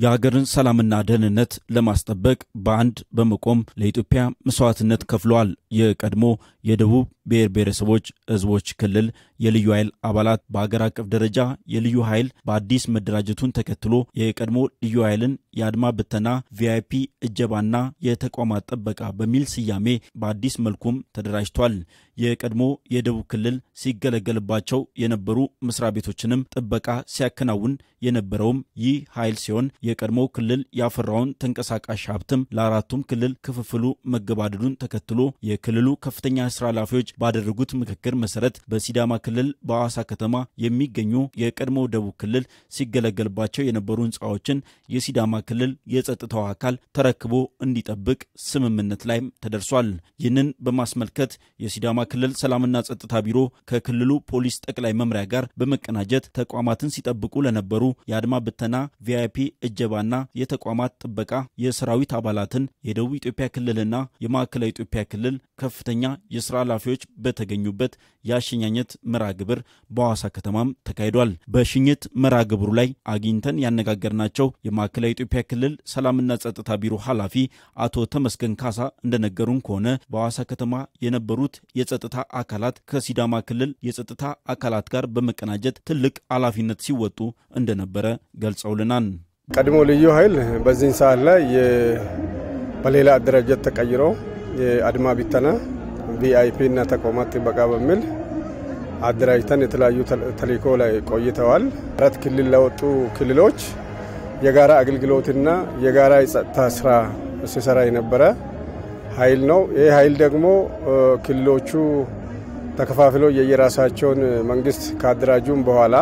የሀገርን ሰላምና ደህንነት ለማስጠበቅ በአንድ በመቆም ለኢትዮጵያ መስዋዕትነት ከፍለዋል። የቀድሞ የደቡብ ብሔር ብሔረሰቦች ሕዝቦች ክልል የልዩ ኃይል አባላት በአገር አቀፍ ደረጃ የልዩ ኃይል በአዲስ መደራጀቱን ተከትሎ የቀድሞ ልዩ ኃይልን የአድማ ብተና ቪአይፒ እጀባና የተቋማት ጥበቃ በሚል ስያሜ በአዲስ መልኩም ተደራጅቷል። የቀድሞ የደቡብ ክልል ሲገለገልባቸው የነበሩ መስሪያ ቤቶችንም ጥበቃ ሲያከናውን የነበረውም ይህ ኃይል ሲሆን የቀድሞ ክልል ያፈራውን ተንቀሳቃሽ ሀብትም ለአራቱም ክልል ክፍፍሉ መገባደዱን ተከትሎ የክልሉ ከፍተኛ ስራ ኃላፊዎች ባደረጉት ምክክር መሰረት በሲዳማ ክልል በሐዋሳ ከተማ የሚገኙ የቀድሞ ደቡብ ክልል ሲገለገልባቸው የነበሩ ህንፃዎችን የሲዳማ ክልል የጸጥታው አካል ተረክቦ እንዲጠብቅ ስምምነት ላይም ተደርሷል። ይህንን በማስመልከት የሲዳማ ክልል ሰላምና ጸጥታ ቢሮ ከክልሉ ፖሊስ ጠቅላይ መምሪያ ጋር በመቀናጀት ተቋማትን ሲጠብቁ ለነበሩ የአድማ ብተና ቪአይፒ እጀባና የተቋማት ጥበቃ የሰራዊት አባላትን የደቡብ ኢትዮጵያ ክልልና የማዕከላዊ ኢትዮጵያ ክልል ከፍተኛ የስራ ኃላፊዎች በተገኙበት የአሸኛኘት መርሃ ግብር በሐዋሳ ከተማም ተካሂዷል። በሽኝት መርሃ ግብሩ ላይ አግኝተን ያነጋገርናቸው የማዕከላዊ ኢትዮጵያ ክልል ሰላምና ጸጥታ ቢሮ ኃላፊ አቶ ተመስገን ካሳ እንደነገሩን ከሆነ በሐዋሳ ከተማ የነበሩት የጸጥታ አካላት ከሲዳማ ክልል የጸጥታ አካላት ጋር በመቀናጀት ትልቅ ኃላፊነት ሲወጡ እንደነበረ ገልጸውልናል። ቀድሞ ልዩ ኃይል በዚህን ሰዓት ላይ በሌላ አደረጃጀት ተቀይሮ የአድማ ቢተና ቪአይፒ እና ተቋማት ጥበቃ በሚል አደራጅተን የተለያዩ ተልእኮ ላይ ቆይተዋል። አራት ክልል ለወጡ ክልሎች የጋራ አገልግሎትና የጋራ የጸጥታ ስራ ሲሰራ የነበረ ኃይል ነው። ይህ ኃይል ደግሞ ክልሎቹ ተከፋፍለው የየራሳቸውን መንግስት ካደራጁም በኋላ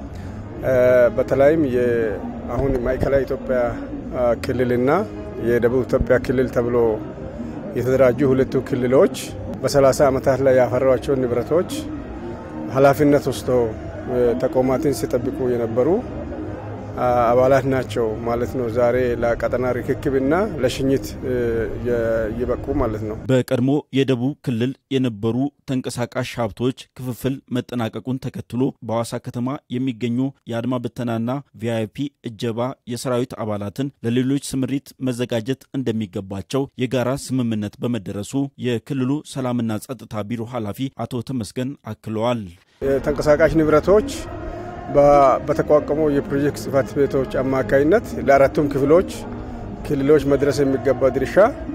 በተለይም አሁን ማዕከላዊ ኢትዮጵያ ክልልና የደቡብ ኢትዮጵያ ክልል ተብሎ የተደራጁ ሁለቱ ክልሎች በሰላሳ ዓመታት ላይ ያፈሯቸውን ንብረቶች ኃላፊነት ወስዶ ተቋማትን ሲጠብቁ የነበሩ አባላት ናቸው ማለት ነው። ዛሬ ለቀጠና ርክክብና ለሽኝት ይበቁ ማለት ነው። በቀድሞ የደቡብ ክልል የነበሩ ተንቀሳቃሽ ሀብቶች ክፍፍል መጠናቀቁን ተከትሎ በሐዋሳ ከተማ የሚገኙ የአድማ ብተናና ቪአይፒ እጀባ የሰራዊት አባላትን ለሌሎች ስምሪት መዘጋጀት እንደሚገባቸው የጋራ ስምምነት በመደረሱ የክልሉ ሰላምና ጸጥታ ቢሮ ኃላፊ አቶ ተመስገን አክለዋል። ተንቀሳቃሽ ንብረቶች በተቋቋሙ የፕሮጀክት ጽህፈት ቤቶች አማካኝነት ለአራቱም ክፍሎች ክልሎች መድረስ የሚገባ ድርሻ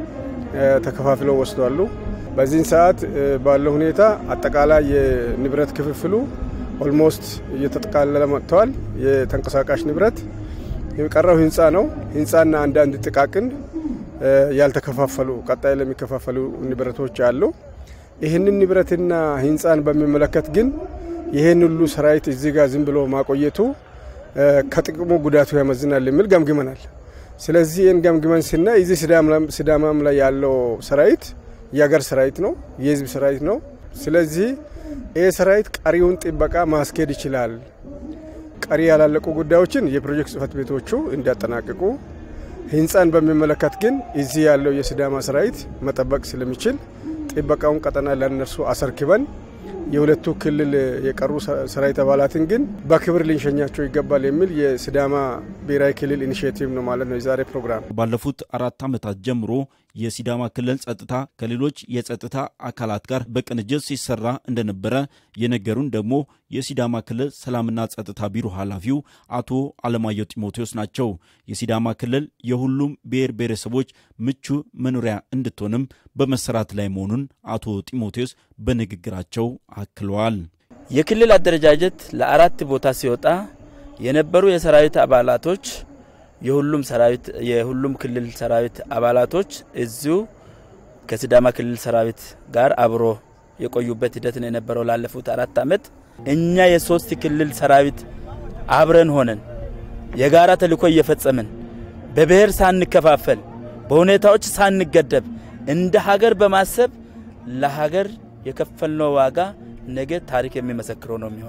ተከፋፍለው ወስዷሉ። በዚህን ሰዓት ባለው ሁኔታ አጠቃላይ የንብረት ክፍፍሉ ኦልሞስት እየተጠቃለለ መጥተዋል። የተንቀሳቃሽ ንብረት የቀረው ህንፃ ነው። ህንፃና አንዳንድ ጥቃቅን ያልተከፋፈሉ ቀጣይ ለሚከፋፈሉ ንብረቶች አሉ። ይህንን ንብረትና ህንፃን በሚመለከት ግን ይህን ሁሉ ሰራዊት እዚህ ጋር ዝም ብሎ ማቆየቱ ከጥቅሙ ጉዳቱ ያመዝናል የሚል ገምግመናል። ስለዚህ ይህን ገምግመን ስናይ እዚህ ሲዳማም ላይ ያለው ሰራዊት የሀገር ሰራዊት ነው፣ የህዝብ ሰራዊት ነው። ስለዚህ ይህ ሰራዊት ቀሪውን ጥበቃ ማስኬድ ይችላል። ቀሪ ያላለቁ ጉዳዮችን የፕሮጀክት ጽህፈት ቤቶቹ እንዲያጠናቅቁ፣ ህንፃን በሚመለከት ግን እዚህ ያለው የሲዳማ ሰራዊት መጠበቅ ስለሚችል ጥበቃውን ቀጠና ለእነርሱ አሰርክበን የሁለቱ ክልል የቀሩ ሰራዊት አባላትን ግን በክብር ልንሸኛቸው ይገባል የሚል የሲዳማ ብሔራዊ ክልል ኢኒሽቲቭ ነው ማለት ነው የዛሬ ፕሮግራም። ባለፉት አራት ዓመታት ጀምሮ የሲዳማ ክልል ጸጥታ ከሌሎች የጸጥታ አካላት ጋር በቅንጅት ሲሰራ እንደነበረ የነገሩን ደግሞ የሲዳማ ክልል ሰላምና ጸጥታ ቢሮ ኃላፊው አቶ አለማየሁ ጢሞቴዎስ ናቸው። የሲዳማ ክልል የሁሉም ብሔር ብሔረሰቦች ምቹ መኖሪያ እንድትሆንም በመሰራት ላይ መሆኑን አቶ ጢሞቴዎስ በንግግራቸው አክለዋል። የክልል አደረጃጀት ለአራት ቦታ ሲወጣ የነበሩ የሰራዊት አባላቶች የሁሉም ሰራዊት የሁሉም ክልል ሰራዊት አባላቶች እዚሁ ከሲዳማ ክልል ሰራዊት ጋር አብሮ የቆዩበት ሂደት ነው የነበረው ላለፉት አራት ዓመት። እኛ የሶስት ክልል ሰራዊት አብረን ሆነን የጋራ ተልዕኮ እየፈጸምን በብሔር ሳንከፋፈል በሁኔታዎች ሳንገደብ እንደ ሀገር በማሰብ ለሀገር የከፈልነው ዋጋ ነገ ታሪክ የሚመሰክረው ነው የሚሆነው።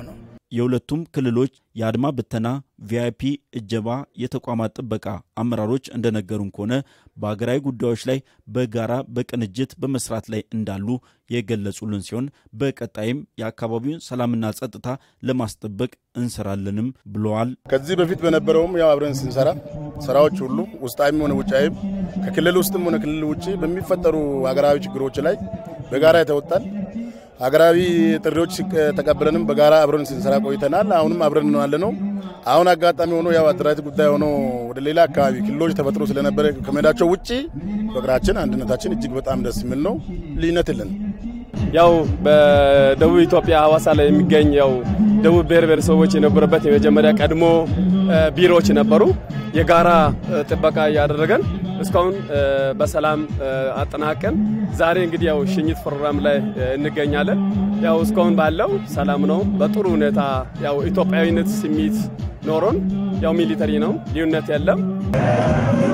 የሁለቱም ክልሎች የአድማ ብተና ቪአይፒ እጀባ የተቋማት ጥበቃ አመራሮች እንደነገሩን ከሆነ በሀገራዊ ጉዳዮች ላይ በጋራ በቅንጅት በመስራት ላይ እንዳሉ የገለጹልን ሲሆን በቀጣይም የአካባቢውን ሰላምና ጸጥታ ለማስጠበቅ እንሰራለንም ብለዋል። ከዚህ በፊት በነበረውም ያው አብረን ስንሰራ ስራዎች ሁሉ ውስጣዊም ሆነ ውጫዊም ከክልል ውስጥም ሆነ ክልል ውጭ በሚፈጠሩ ሀገራዊ ችግሮች ላይ በጋራ የተወጣን ሀገራዊ ጥሪዎች ተቀብለንም በጋራ አብረን ስንሰራ ቆይተናል። አሁንም አብረን ነው ያለ ነው። አሁን አጋጣሚ ሆኖ ያው አደራጀት ጉዳይ ሆኖ ወደ ሌላ አካባቢ ክልሎች ተፈጥሮ ስለነበረ ከመሄዳቸው ውጭ ፍቅራችን፣ አንድነታችን እጅግ በጣም ደስ የሚል ነው። ልዩነት የለን። ያው በደቡብ ኢትዮጵያ ሀዋሳ ላይ የሚገኝ ያው ደቡብ ብሔር ብሔረሰቦች የነበረበት የመጀመሪያ ቀድሞ ቢሮዎች ነበሩ። የጋራ ጥበቃ እያደረገን እስካሁን በሰላም አጠናቀን ዛሬ እንግዲህ ያው ሽኝት ፕሮግራም ላይ እንገኛለን። ያው እስካሁን ባለው ሰላም ነው። በጥሩ ሁኔታ ያው ኢትዮጵያዊነት ስሜት ኖሮን ያው ሚሊተሪ ነው፣ ልዩነት የለም።